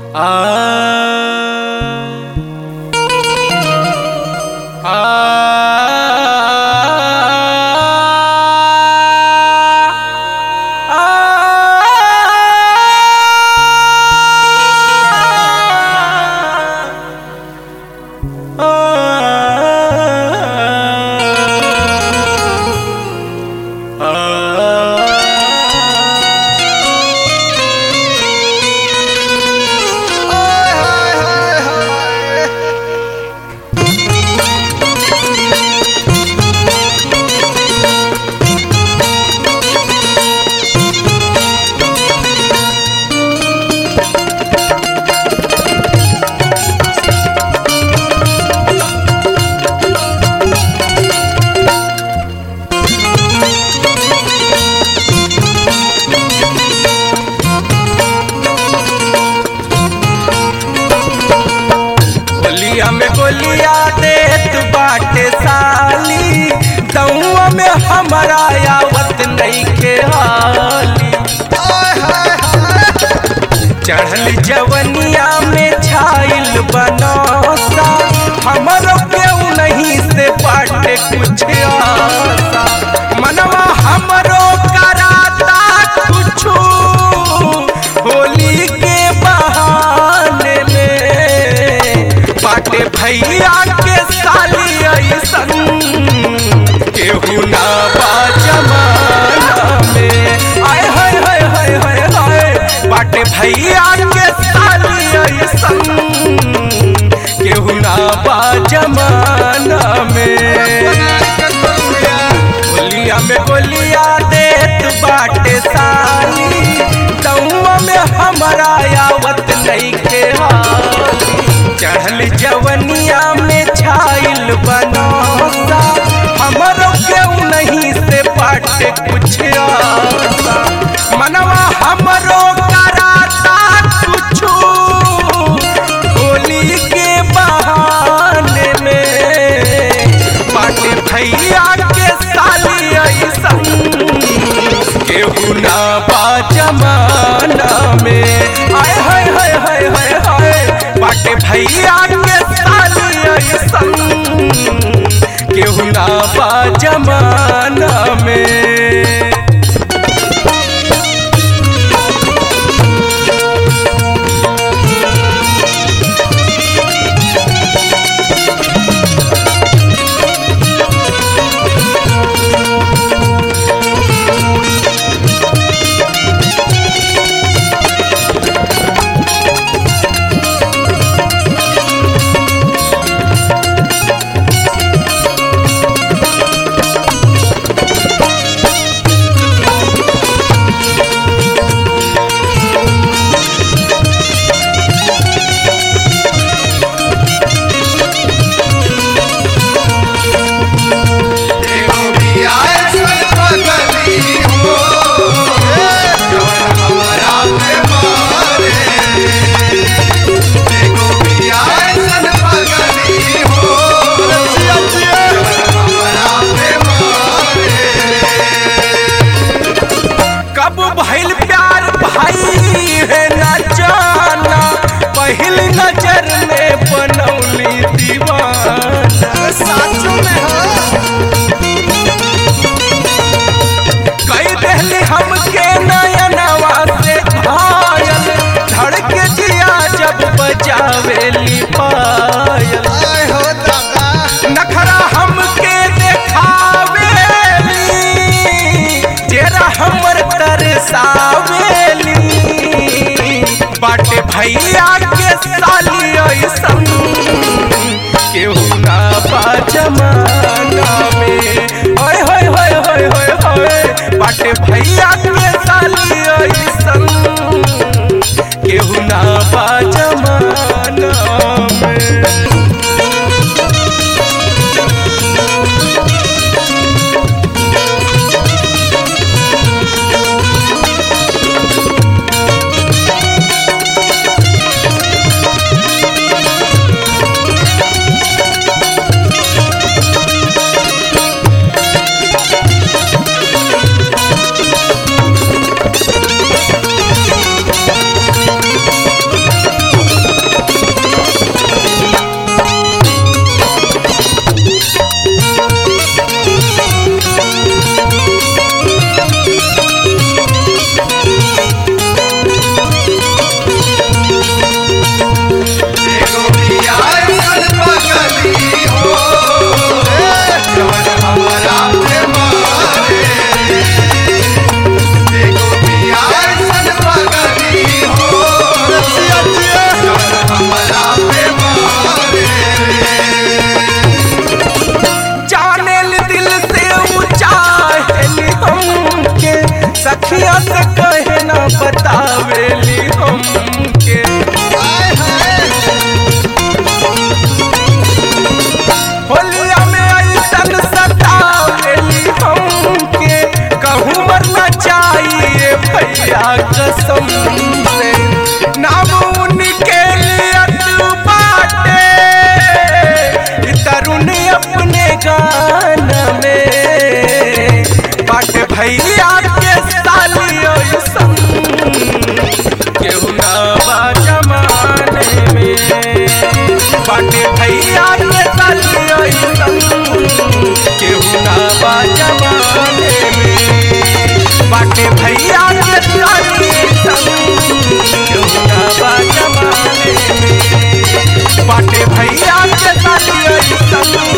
गोलिया में गोलिया देत बाटे साली दउआ में हमारा आवत नहीं के हाली चढ़ल जवनिया में छाइल बनौसा हमरो केहू नहीं से बाटे कुछ आसा मनवा हमरो कराता कुछु होली के बहाने में बाटे भैया के साली ऐसन केहू ना बा जमाना में आय हाय हाय हाय हाय हाय बाटे भैया के साली ऐसन केहू ना बा जमाना में गोलिया में गोलिया देत बाटे साली दउआ में हमारा आवत नहीं के हाली चढ़ल जवनिया में छाइल बनौसा हमरो केहू नहीं से बाटे कुछ आसा मनवा हमरो कराता कुछु होली के बहाने में बाटे भैया के साली ऐसन केहू ना बा जमाना में आय हाय हाय हाय हाय हाय बाटे भैया के साली ऐसन केहू ना बा जमाना में कब भइल प्यार भाई है न जाना पहिल नजर में बनौली दीवाना साचो में कई दहली हमके नयनवा से घायल धड़के जिया जब बजावेली पायल नखरा हमके देखावेली जेरा हमर तरसावेली बाटे भैया के साली ऐसन केहू ना बा जमाना में ओए होए होए होए होए होए बाटे भैया के साली ऐसन केहू ना बा जमाना में के साली ओइसन केहू ना बा जमाने में बाटे भैया के साली ओइसन केहू ना बा जमाने में बाटे भैया के साली ओइसन केहू ना बा जमाने में बाटे भैया के साली ओइसन